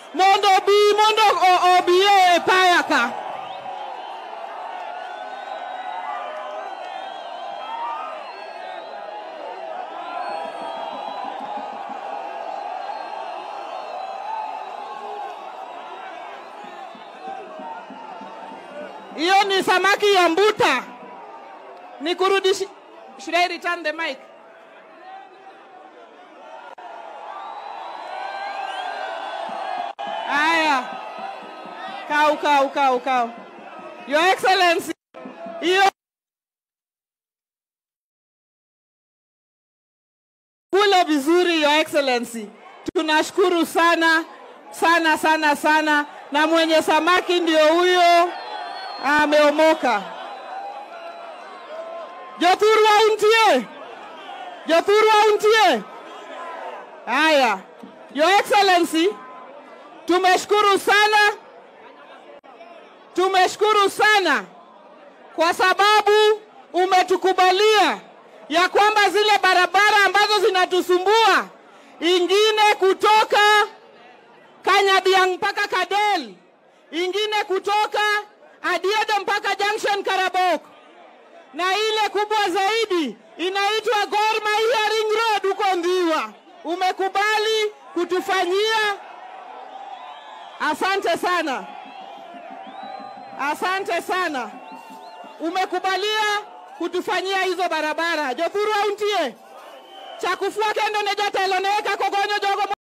mondo obi mondo o- obi e paya ka hiyo ni samaki ya mbuta nikurudishi should I return the mic Haya, kau kau kau kau. Your Excellency, hiyo kula vizuri, Your Excellency. Tunashukuru sana sana sana sana, na mwenye samaki ndio huyo ameomoka. Jothuru auntie, Jothuru auntie. Haya, Your Excellency, tumeshukuru sana, tumeshukuru sana kwa sababu umetukubalia ya kwamba zile barabara ambazo zinatusumbua, ingine kutoka Kanyadiang mpaka Kadel, ingine kutoka Adiedo mpaka Junction Karabok, na ile kubwa zaidi inaitwa Gor Mahia Ring Road huko Ndhiwa, umekubali kutufanyia Asante sana, asante sana, umekubalia kutufanyia hizo barabara. Jothuru auntie chakufua kendo ne jatelo ne eka kogonyo jogo